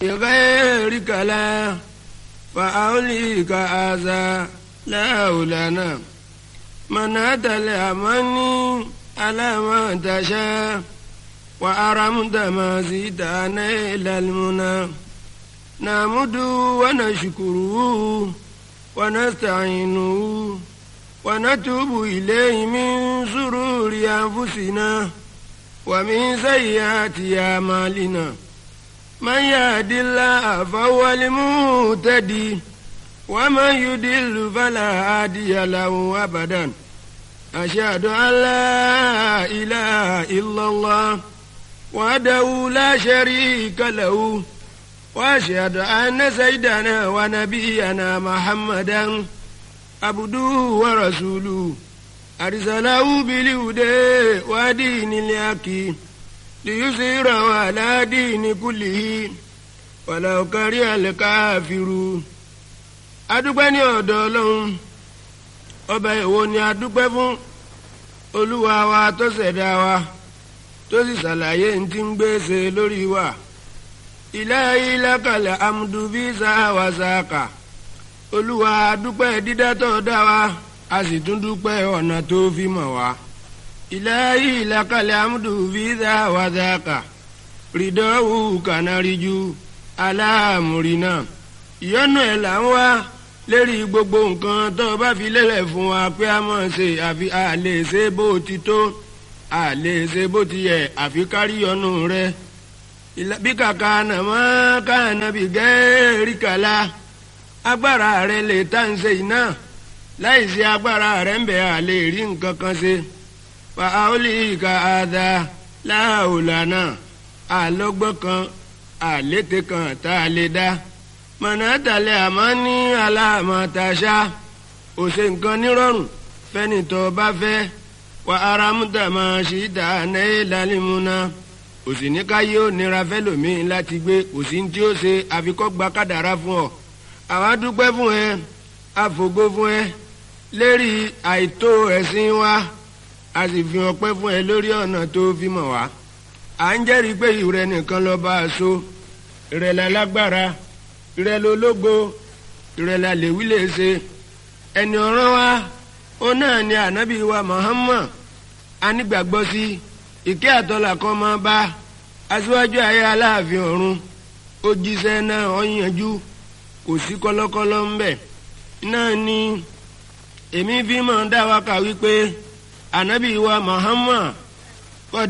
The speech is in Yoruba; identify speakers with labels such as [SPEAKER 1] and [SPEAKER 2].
[SPEAKER 1] بغيرك لا فأوليك هذا لا لنا منعت الأماني على ما تشاء وأرمت ما زيدنا إلى المنى نعمد ونشكره ونستعينه ونتوب إليه من شرور أنفسنا ومن سيئات أعمالنا من يهد الله فهو المهتدي ومن يضل فلا هادي له أبدا أشهد أن لا إله إلا الله وحده لا شريك له وأشهد أن سيدنا ونبينا محمدا عبده ورسوله أرسله بالهدى ودين الحق ليظهره على دين كله ولو كره الكافرون adúpẹ́ ní ọ̀dọ̀ ọlọ́run ọba èwo ni adúpẹ́ fún olúwa wa tó ṣẹ̀dá wa tó sì ṣàlàyé ní ti ń gbèsè lórí wa ilahi lakal amdu bí sáwà sáàkà olúwa adúpẹ́ dídá tó dá wa a sì tún dúpẹ́ ọ̀nà tó fi mọ̀ wá ilahi lakal amdu bí sáwà sáàkà rìdọ́wù kànáríjú aláàmúrínà ìyọ́nú ẹ̀ là ń wá lérí gbogbo nǹkan tó o bá fi lélẹ̀ fún wa pé a mọ̀ ṣe àfi a lè ṣe bó ti tó a lè ṣe bó ti yẹ àfi kárí ọ̀nù rẹ bí kàkà nàmọ́ káànà bí gẹ́ẹ́rì kàlá agbára rẹ lè tá ń ṣe iná láì sí agbára rẹ ń bẹ̀ a lè rí nǹkan kan ṣe fa aoli ka ada láòlànà àlọ́gbọ́n kan àlété kan tá a lè dá mọ̀nàtàlẹ́ àmọ́ ní aláàmọ̀tàṣá òṣè nǹkan nírọ̀rùn fẹ́ni tó bá fẹ́ wà aramúta máa ṣì dá náà lálẹ́múná òsì ní ká yóò nira fẹ́lòmíín láti gbé òsì tí ó ṣe àfikọ́ gba kádàrá fún ọ àwa dúpẹ́ fún ẹ àfògo fún ẹ lérí àìtó ẹ̀sìn wa a sì fi ọpẹ́ fún ẹ lórí ọ̀nà tó fi mọ̀ wá à ń jẹ́rìí pé ìrẹ nìkan lọ bá a so ìrẹ̀lẹ̀ lágbára ìrẹ̀lẹ̀ ológo ìrẹ̀lẹ̀ àlèwí lè ṣe ẹni ọ̀ràn wa ó náà ni ànábì wa Muhammad anígbàgbọ́ sí ìkẹ́ àtọ́là kan máa bá aṣíwájú ayé aláàfin ọ̀run ó jíṣẹ́ náà ó yanjú kò sí kọ́lọ́kọ́lọ́ ń bẹ̀ náà ni èmi fi máa dá wa kà wípé ànábì wa Muhammad